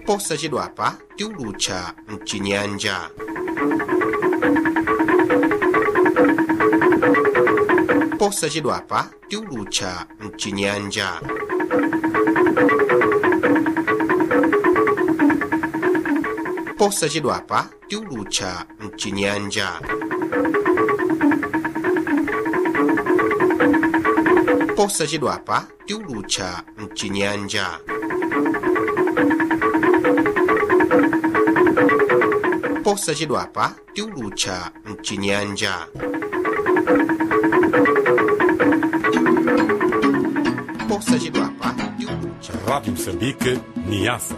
posachedwapa tiulutcha mcinyanja posachedwapa tiulutcha mcinyanja posachedwapa tiulutcha mcinyanja posachedwapa tiulutcha mcinyanja posachedwapa tiulutcha mcinyanja posachedwapa tiulutcha Rádio Moçambique, Niassa.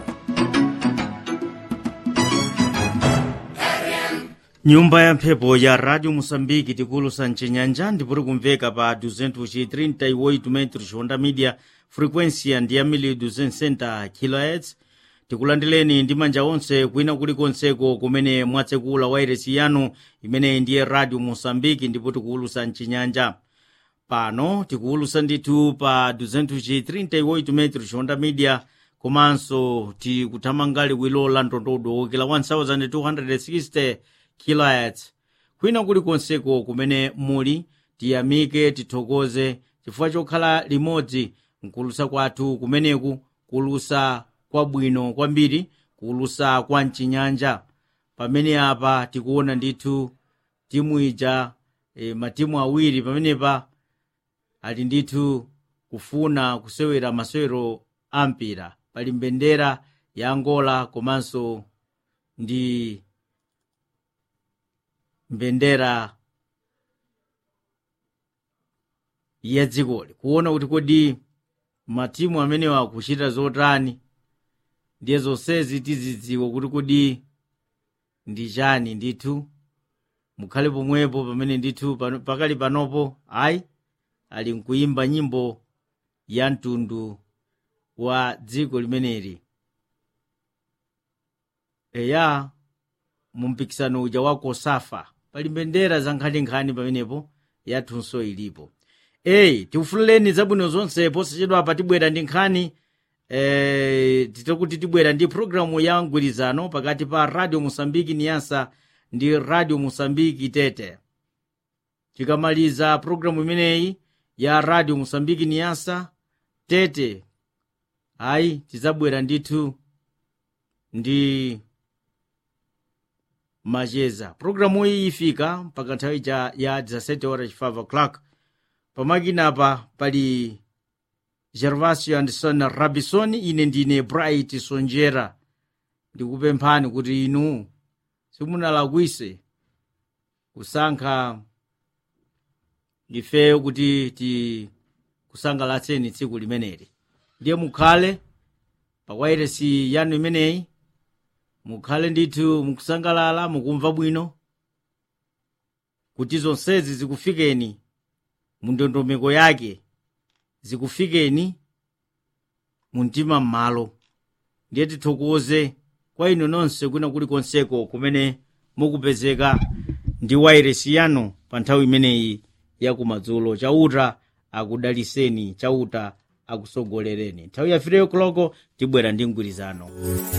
nyumba ya mphepo ya radio moçambique tikulusa mcinyanja ndipuri kumveka pa 238 metros honda media frequência ndi ya 1260 kHz tikulandireni ndi manja onse kwina kulikonseko kumene mwatsekula wairesi yanu imene ndiye radio moçambique ndipo tikuwulusa mcinyanja pano tikuwulusa ndithu pa 238 metros honda media komanso tikuthamanga liwiro la ndondodo wokela 1260 kHz kwina kulikonseko kumene muli tiyamike tithokoze chifukwa chokhala limodzi mkulusa kwathu kumeneku kulusa kwabwino kwambiri kulusa kwa mchinyanja pamene apa tikuona ndithu timu ija e, matimu awiri pamenepa ali ndithu kufuna kusewera masewero ampira pali mbendera ya angola komanso ndi mbendera ya dzikoli kuona kuti kodi matimu amenewa akuchita zotani ndiye zonsezi tizidziwa kuti kodi ndi chani ndithu mukhale pomwepo pamene ndithu pano- pakali panopo ayi ali nkuimba nyimbo ya mtundu wa dziko limeneli eya mu mpikisano uja wa kosafa pali mbendera za nkhaninkhani pamenepo yathunso ilipo eyi tikufululeni zabwino zonse posachedwapa tibwera ndi nkhani eh, titakuti tibwera ndi programu ya mgwirizano pakati pa radio mosambiki niyasa ndi radio mosambiki tete tikamaliza programu imeneyi ya radio mosambiki niyasa tete ayi tizabwera ndithu ndi macheza programu iyi ifika mpaka nthawi ja ya 17 horas 5 o'clock pamakinapa pali gervasio anderson rabison ine ndine bright sonjera ndikupemphani kuti inu simunalakwise kusankha ifeyo kuti ti kusangalatseni tsiku limeneli ndiye mukhale pa wairesi yanu imeneyi mukhale ndithu mukusangalala mukumva bwino kuti zonsezi zikufikeni mu ndondomeko yake zikufikeni mu mtima m'malo ndiye tithokoze kwa inu nonse kwina kulikonseko kumene mukupezeka ndi wairesi yanu pa nthawi imeneyi yakumadzulo chauta akudaliseni chauta akusogolereni nthawi yafireyo koloko tibwera ndi mgwirizano